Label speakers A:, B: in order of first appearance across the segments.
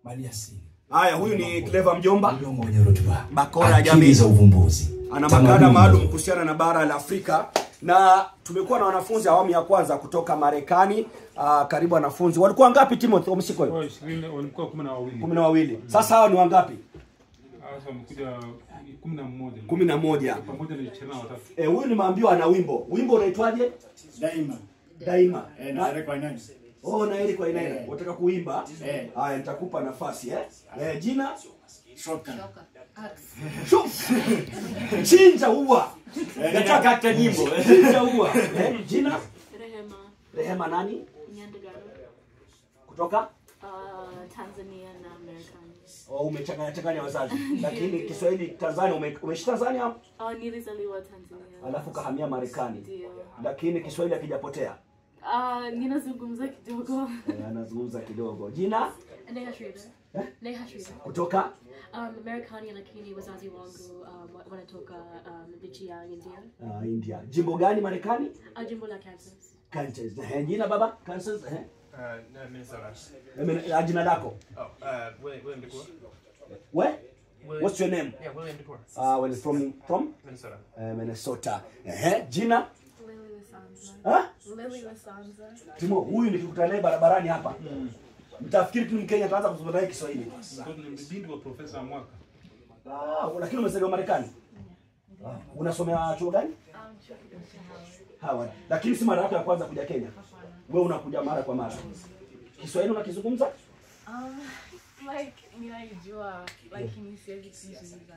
A: maliasili
B: haya huyu ni clever mjomba
A: mlongo wenye rutuba
B: Bakora ya
A: akili
B: jamii.
A: za uvumbuzi
B: ana
A: tamaduni
B: makala maalum
A: za-
B: kuhusiana na bara la Afrika na tumekuwa na wanafunzi awamu ya kwanza kutoka Marekani. Uh, karibu wanafunzi walikuwa ngapi Timothy Omsiko?
C: Kwa ishirini walikuwa kumi na wawili
B: kumi na wawili. Sasa hawa ni wangapi?
C: sasa wamekuja kumi na mmoja
B: kumi na moja.
C: pamoja na ishirini na watatu
B: Eh, huyu nimeambiwa ana wimbo. Wimbo unaitwaje?
D: daima
B: Daima.
D: eh,
B: Na-
D: na Eric Wainaina.
B: Oh, na Eric Wainaina.
D: Eh.
B: Unataka kuimba?
D: Eh.
B: Haya, nitakupa nafasi eh. Eh, jina?
D: Shotgun.
B: Shuf. Chinja uwa.
D: Eh, nataka hata nyimbo
B: Chinja uwa. Eh, jina?
E: Rehema
B: Rehema nani?
E: Nyandagaro,
B: Kutoka?
E: uh, Tanzania na Marekani.
B: Oh, umechanganya changanya wazazi. Lakini Kiswahili Tanzania ume, umeishi Tanzania
E: Uh, nilizaliwa Tanzania.
B: alafu kahamia Marekani.
E: Ndio.
B: Lakini Kiswahili hakijapotea.
E: Uh, ninazungumza kidogo.
B: Eh, anazungumza kidogo. Jina?
F: Neha Shrida.
B: Eh?
F: Neha Shrida.
B: Kutoka?
F: Um, Marekani lakini wazazi wangu um, wa- wanatoka um, nchi ya India.
B: Uh, India. Jimbo gani Marekani?
F: Uh, jimbo la Kansas.
B: Kansas. Eh, jina baba? Kansas. Eh.
G: Uh, no, Minnesota.
B: Eh, men- ah, jina lako?
G: Oh, uh, William, William DeCour.
B: Where?
G: William,
B: What's your name?
G: Yeah, William DeCour.
B: Uh, when from from
G: Minnesota.
B: uh, Minnesota. Eh, jina?
F: Lily Lasanza.
B: Ha?
F: Lily Lasanza.
B: Timo, huyu nikikutana naye barabarani hapa. Mtafikiri tu Mkenya ataanza kuzungumza naye Kiswahili.
C: Kwa ni binti wa profesa mwaka
B: Ah, lakini umezaliwa Marekani. Ah, unasomea chuo gani?
F: Um, chuo kikuu cha Howard.
B: Howard. Lakini si mara yako ya kwanza kuja Kenya. Wewe unakuja mara kwa mara. Kiswahili unakizungumza?
H: Um, like ninaijua lakini siwezi kuizungumza.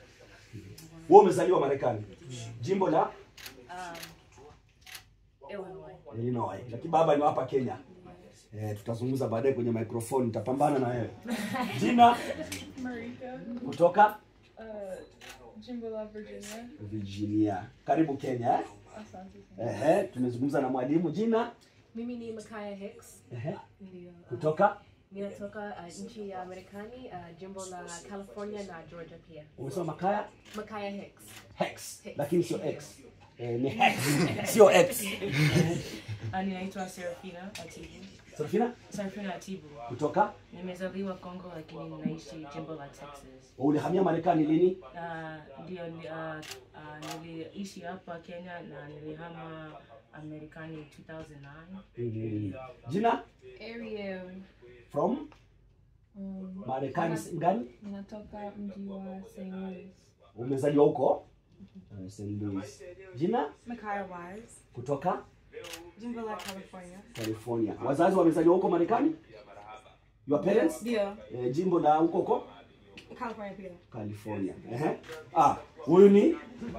B: Wewe umezaliwa Marekani. Jimbo la
H: Um, Illinois.
B: Illinois. Lakini baba ni wa hapa Kenya. Eh, tutazungumza baadaye kwenye microphone, nitapambana na wewe. Jina
H: Marika,
B: kutoka
H: uh, jimbo la Virginia.
B: Virginia. Karibu Kenya. Eh?
H: Asante sana.
B: Ehe, tumezungumza na mwalimu jina
F: Mimi ni Makaya Hicks.
B: ehe,
F: Ndio. uh,
B: kutoka
F: Ninatoka uh, nchi ya Marekani, uh, jimbo la California na Georgia pia.
B: umesema Makaya
F: Makaya Hicks.
B: Hex, lakini sio X. Eh, ni Hex, sio X.
H: Ninaitwa Serafina Atibu.
B: Serafina
H: Serafina Atibu.
B: kutoka
H: Nimezaliwa Kongo lakini ninaishi jimbo la Texas.
B: ulihamia Marekani lini?
H: Uh, ndio ni- uh, uh, niliishi hapa Kenya na nilihama Marekani 2009.
B: Mm. Jina
H: Ariel.
B: from
H: Um,
B: Marekani sehemu gani?
H: ninatoka mji wa St. Louis.
B: Umezaliwa huko? Eh, St. Louis. Jina
H: Makaya Wise.
B: kutoka
H: Jimbo la California.
B: California. Wazazi wamezaliwa huko Marekani? Your parents?
H: Ndio.
B: Eh, jimbo la huko huko
H: California pia.
B: California. Ehe. Ah, huyu ni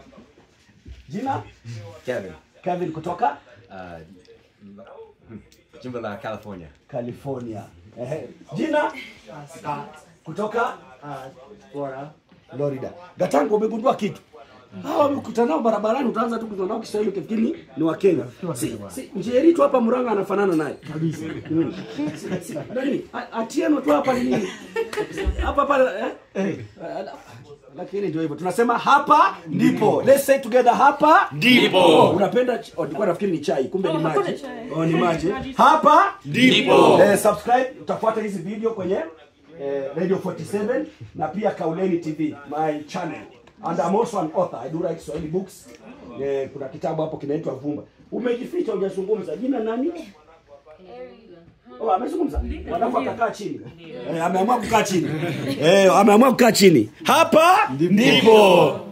B: jina
I: Kevin,
B: Kevin kutoka
I: uh, jimbo la California.
B: California. Ehe. Jina kutoka
D: Florida.
B: Florida. Gatango, umegundua kitu? Hawa wamekutana nao barabarani, utaanza tu kuzungumza nao Kiswahili ukifikiri ni wa Kenya. Si, si Njeri tu hapa Murang'a anafanana naye kabisa. Mm. Si- si- Nani? A- Atieno tu hapa ni nini? Hapa hapa eh? eh. Lakini ndio hivyo. Tunasema hapa ndipo. Let's say together hapa ndipo. Unapenda ch- oh, nilikuwa nafikiri ni chai, kumbe ni maji. Oh, ni maji. Hapa ndipo. Eh, subscribe, utafuata hizi video kwenye eh, Radio 47 na pia Kauleni TV, my channel. And I'm also an author. I do write Swahili books. Eh, kuna kitabu hapo kinaitwa Vumba. Umejificha hujazungumza. Jina nani? Oh, amezungumza. Walafu akakaa chini. Eh, ameamua kukaa chini. Eh, ameamua kukaa chini. Hapa ndipo.